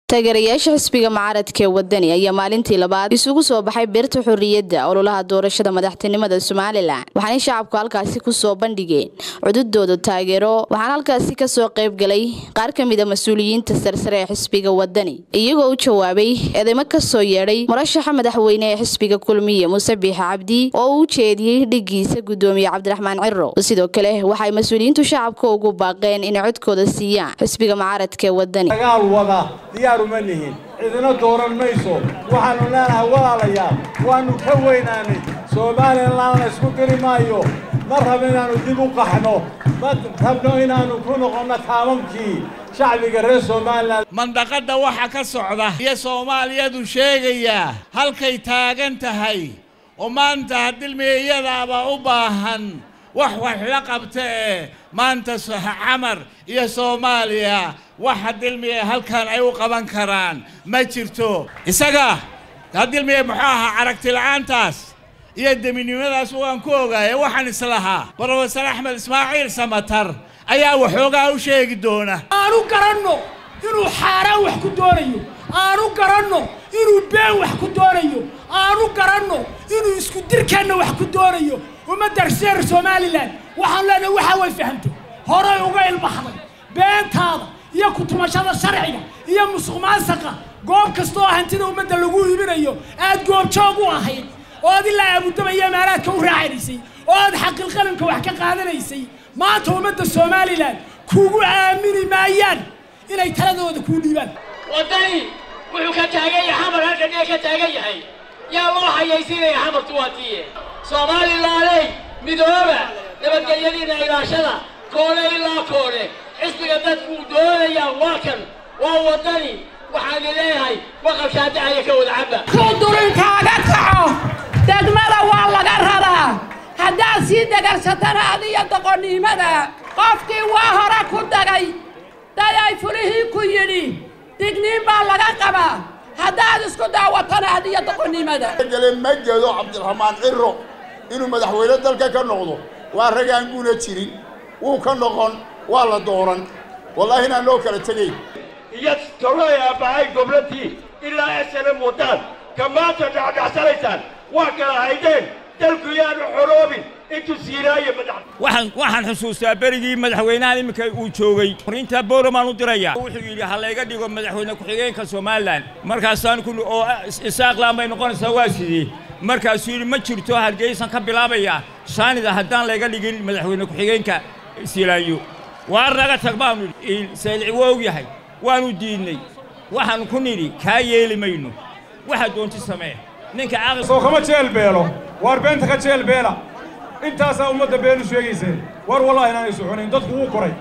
taageerayaasha xisbiga mucaaradka ee wadani ayaa maalintii labaad isugu soo baxay beerta xorriyadda ololaha doorashada madaxtinimada somalilan waxaanay shacabku halkaasi kusoo bandhigeen cududooda taageero waxaana halkaasi kasoo qayb galay qaar ka mid a mas-uuliyiinta sarsare ee xisbiga wadani iyagoo u jawaabay eedeymo kasoo yeedhay murashaxa madaxweyne ee xisbiga kulmiye muuse biixe cabdi oo uu u jeediyey dhigiisa gudoomiye cabdiraxmaan ciro sidoo kale waxay mas-uuliyiintu shacabka ugu baaqeen inay codkooda siiyaan xisbiga mucaaradka ee wadani dagaal wada diyaar uma nihin cidina dooran mayso waxaannu leenahay walaalayaal waannu ka weynaanay somalilanna isku diri maayo ma rabo inaannu dib u qaxno ma rabno inaannu ku noqonno taamamkii shacbiga reer somalilan mandaqadda waxa ka socda iyo soomaaliyadu sheegayaa halkay taagan tahay oo maanta hadilmiya iyadaaba u baahan wax wax la qabta ee maanta camar iyo soomaaliya waxa dilmiya halkan ay u qaban karaan ma jirto isaga hadilmiya muxuu ahaa aragti la'aantaas iyo deminimadaas waan ku ogaaya waxaan islahaa brofesor axmed ismaaciil samatar ayaa waxoogaa u sheegi doona aanu garanno inuu xaaraan wax ku doonayo aanu garanno inuu been wax ku doonayo aanu garanno inuu isku dirkeenna wax ku doonayo ummadda reer somalilan waxaan leenahay waxaa way fahamtay horay uga ilbaxday beentaada iyo kutumashada sharciga iyo musuq maasaqa goob kasta oo hantida ummadda lagu iibinayo aad goobjoog u ahayd oo ad ilaa aabudaba iyo amaaraadka u raacinaysay oo aad xaqilqalimka wax ka qaadanaysay maanta ummadda somalilan kugu aamini maayaan inay taladooda kuu dhiibaan waddani wuxuu ka taagan yahay xamar halkan ee ka taagan yahay yaa loo hayaysiinaya xamartu waa tiiye soomaalilaaley midooba nabadgelyadiina ilaashada koole ilaa koole xisbiga dadkuu doonayaa waa kan waa waddani waxaan leeyahay waqalkaa dacaya ka wada caba kudulinkaaga kaco degmada waa laga raraa haddaad sii degarsatana adiyo doqonnimada qofkii waa hore ku dagay dayay fulihii ku yidhi digniin baa laga qabaa haddaad isku daawatana adiyo doqonnimada gele ma gedo cabdiraxmaan ciro inuu madaxweyne dalka ka noqdo waa ragaan guuna jirin wuu ka noqon waa la dooran wallaahi inaan loo kala tegayn iyo tolay aabbahay gobladii ilaa esana wadaan ka maanta dhacdhacsanaysaan waa kala haydeen dalku yaanu xoroobin intuu siiraayo madax waxaan waxaan xusuustaa berigii madaxweynahan iminka uu joogay fariinta bowramaan u diraya wuxuu yidhi ha layga dhigo madaxweyne ku-xigeenka somalilan markaasaan ku oo isaaqlaan bay noqonaysaa waa sidii markaasuu yidhi ma jirto hargeysan ka bilaabaya shaanida haddaan layga dhigin madaxweyne ku-xigeenka silaayo waar naga tag baanu saylici waa og yahay waanu diidnay waxaanu ku nidhi kaa yeeli mayno waxaad doonti samee ninka caqli soo kama jeelbeelo waar beenta ka jeelbeela intaasaa ummadda beenu sheegayseen war wallahi inaanay soconayn dadku wuu koray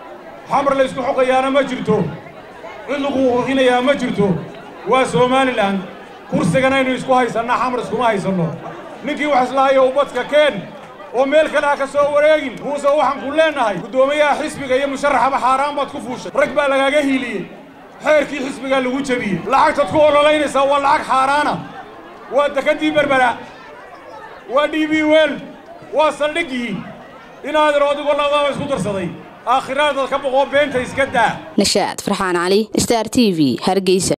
xamar laysku xoqayaana ma jirto cid lagu qurqinayaa ma jirto waa somalilan kursiganaynu isku haysannaa xamar iskuma haysanno ninkii wax islahayo ubadka keen oo meel kale ha ka soo wareegin muuse waxaan ku leennahay guddoomiyaha xisbiga iyo musharaxaba xaaraan baad ku fuushay rag baa lagaaga hiiliyey xeerkii xisbigaa lagu jebiyey lacagtaad ku ololaynaysaa waa lacag xaaraana waa dekadii berbera waa d b wel waa saldhiggii inaadir odigoo labadaba isku darsaday aakhiraadaad ka boqoo beenta iska daa nashaad farxaan cali star t v hargeysa